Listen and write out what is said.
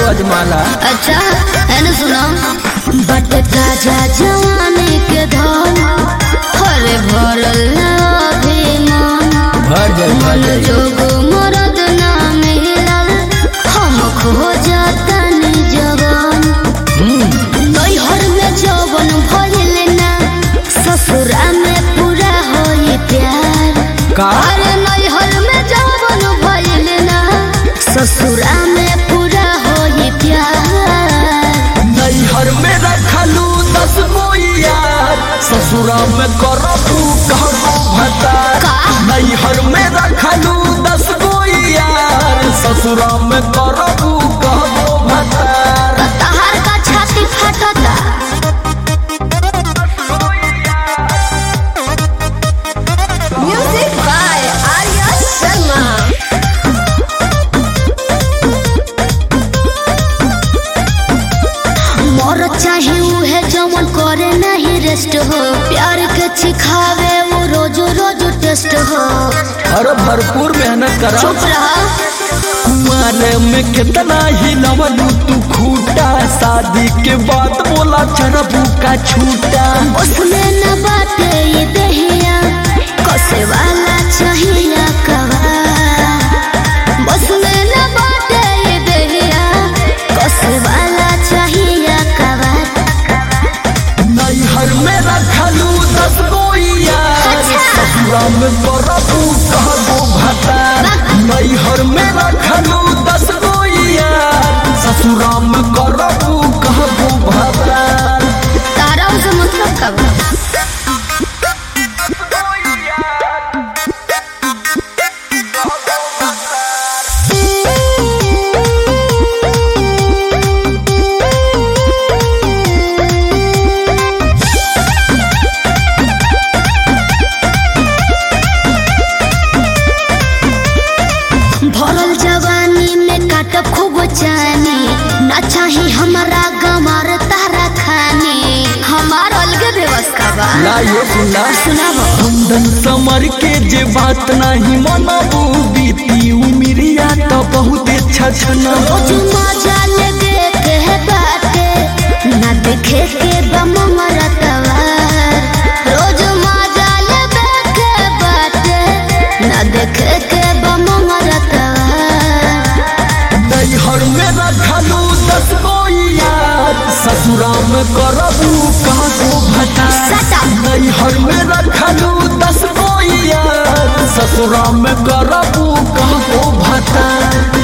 अजमाला अच्छा है ना सुनो बट ताजा जवानी के धन हरे भरल ना अभिमान भर जाई भर जाई जोग मरद ना मिलल हम खो जातनी जवान नैहर में जवन भइल ना ससुरा में पूरा होई प्यार का अरे नैहर में जवन भइल ना ससुरा में पूरा होई प्यार नैहर में रखलू दस गो यार ससुरा में करबू कहबो भतार का? नैहर में रखलू दस गो यार ससुरा में करबू कहबो भतार तहार का छाती फटता म्यूजिक बाय आर्या शर्मा मोर चाहे उहे जवन करे नहीं रेस्ट हो प्यार के सिखावे वो रोज रोज टेस्ट हो अरे भरपूर मेहनत करा चुप रहा कुमारे में कितना ही नवलू तू खूटा शादी के बाद बोला चरबू का छूटा उसमें न बाटे ये दहिया कसे वाला चाहिए कवा उसमें न बाटे ये दहिया कसे वाला चाहिए कवा नैहर में रखलू दस गो यार अच्छा। ससुरा में करबू कहबो भता नैहर में रखलू दस गो यार ससुरा में करबू कहबो भता तारा उसे मतलब कब भरल जवानी में काट खूब चानी ना चाही हमारा गमार तारा खानी हमार अलगे व्यवस्था बा ना ये सुना सुनाबो कुंदन समर के जे बात नहीं मनबू बीती उमिरिया तो बहुत छछना रोज मजा ले देखे है बाटे ना देखे के बम मरतवा रोज मजा ले देखे बाटे ना देखे के बम मरतवा नैहर में रखलू दस गो यार ससुरा में करबू कहबो भता सटा। नैहर में रखलू दस गो यार ससुरा में करबू कहबो भता